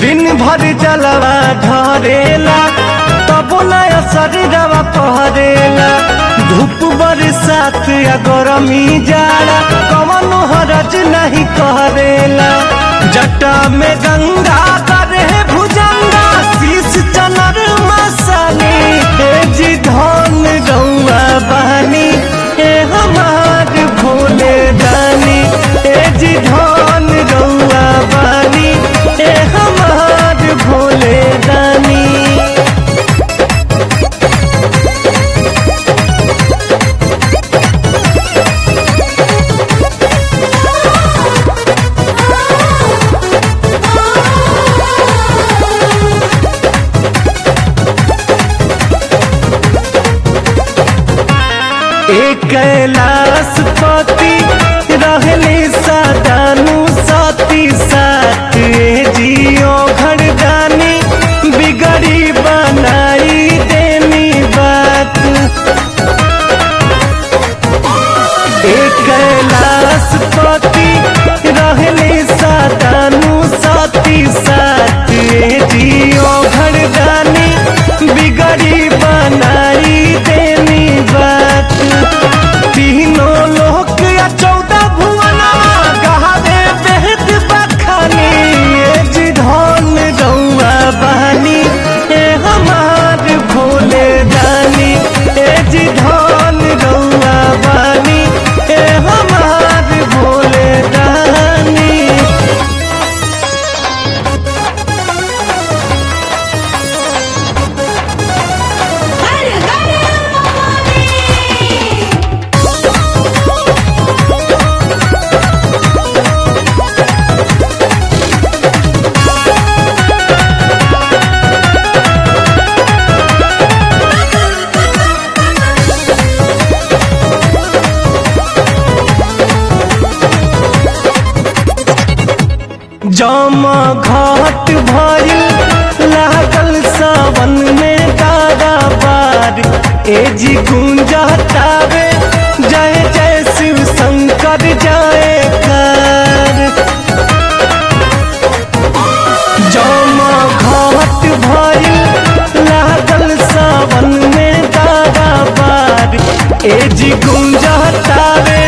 दिन भर जलवा ढरेला तबो नया शरीरवा पहरेला धूप बरसात या गरमी जाड़ा कवनो हरज नहीं करेला जटा में गंगा करे भुजंगा शीश चनर मसानी हे जी धन गौआ बहनी हे हमार भोले दानी हे जी धन गौआ बहनी हे हमार भोले दानी एक कैलाश पति रहले सदानु सती साथ ए जियो घरदानी बिगड़ी बनाई देनी बात एक कैलाश पति रहले सदानु सती साथ ए जियो घरदानी बिगड़ी बनाई देनी बात तीनों लोक या चौदह भुवना गहावे बेहद बखानी ये जी धन गौआ बहानी ए हमार भोले दानी ए जी धन गौआ बहानी ए हमार भोले दानी हर घर महादेव जमा घाट भइल लागल सावन में दादा बार ए जी गुंजतावे जय जय शिव शंकर जय कर जमा घाट भइल लागल सावन में दादा बार ए जी गुंजतावे